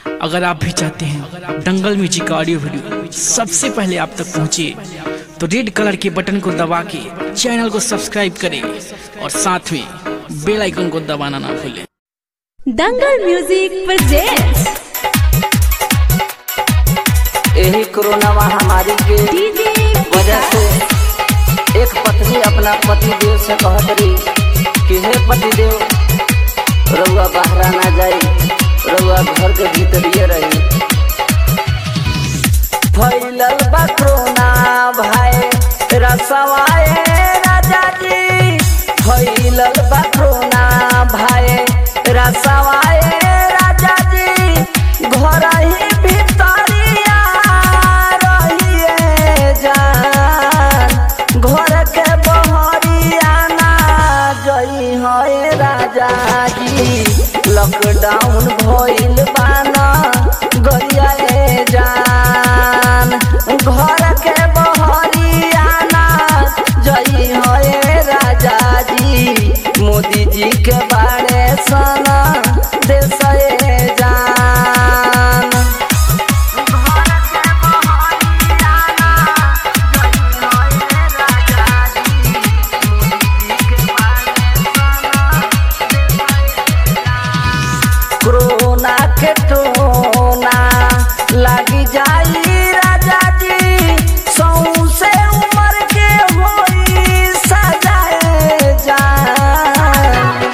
अगर आप भी चाहते हैं दंगल म्यूजिक का ऑडियो वीडियो सबसे पहले आप तक पहुंचे तो रेड कलर के बटन को दबा के चैनल को सब्सक्राइब करें और साथ में बेल आइकन को दबाना ना भूलें दंगल म्यूजिक प्रेजेंट्स यही कोरोना महामारी के डीजे वजह से एक पत्नी अपना पति देव से कहत रही कि हे पति देव रउआ बाहरा ना जाई रउआ घर के भीतरिए रही फैलल बा कोरोना भाई रसवाए राजा जी फैलल बा कोरोना भाई रसवाए राजा जी घर ही भीतरिया रहिए जान घर के बहरिया ना जई है राजा जी लॉकडाउन भइल बाना गरिया ए जान घर के बहरिया ना जई है राजा जी मोदी जी के बारे सना देश ए जान कोरोना के टोना लगी जाई राजा जी सौसे उम्र के होई सजाए जान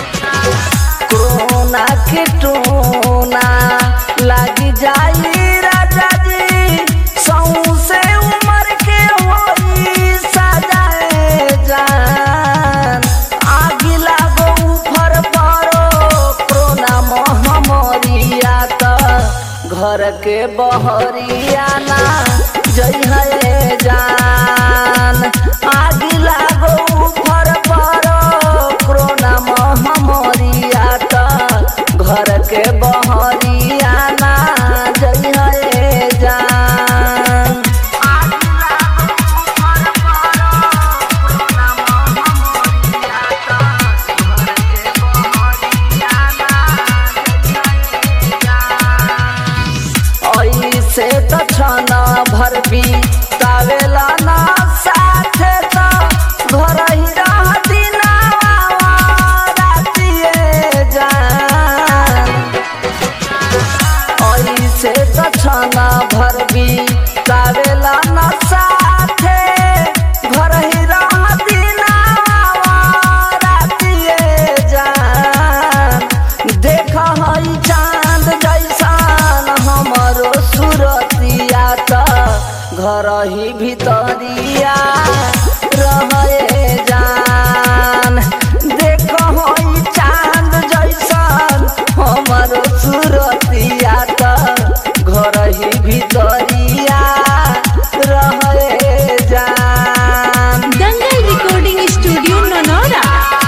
कोरोना के टोना लगी जाई राजा जी सौसे उम्र के होई सजाए जान आगी लागो उफर परो कोरोना महामारिया त घर के बहरिया ना जई है जान आगी लागो उफर परो कोरोना महामारिया त घर के बहरिया ना जई है जान ऐसे त छन भर भी तावेला ना साथे त घर ही रहती ना रातिए जान ऐसे त छन भर भी तावेला ना साथे घर ही रहती ना रातिए जान देख हई चांद जैसान हमरो सुरतिया त घर ही भीतरिया रहे जान देख हई चांद जैसान हमरो सुरतिया त घर ही भीतरिया रहे जान Dangal recording studio Nanaura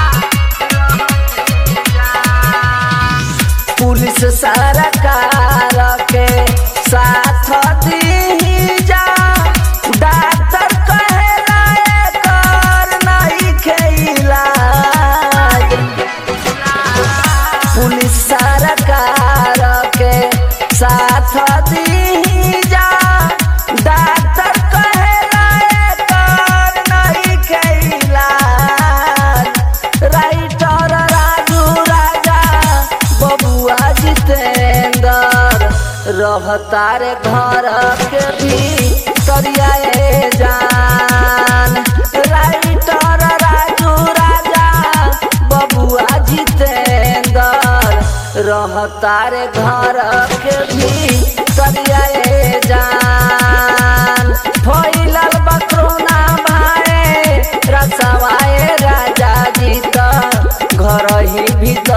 police सरकार के साथ दी जा डॉक्टर कहेला एकर नहीं इलाज पुलिस सरकार के साथ दी जा डॉक्टर कहेला एकर नहीं इलाज राइटर राजू राजा बबुआ जितेंद्र रहता रे घर के भी करियाए जान राइटर राजू राजा बबुआ जितेंद्र रहता रे घर के भी करियाए जान फैलल बकरोना भाई रसवाए राजा जी त घर ही भीतर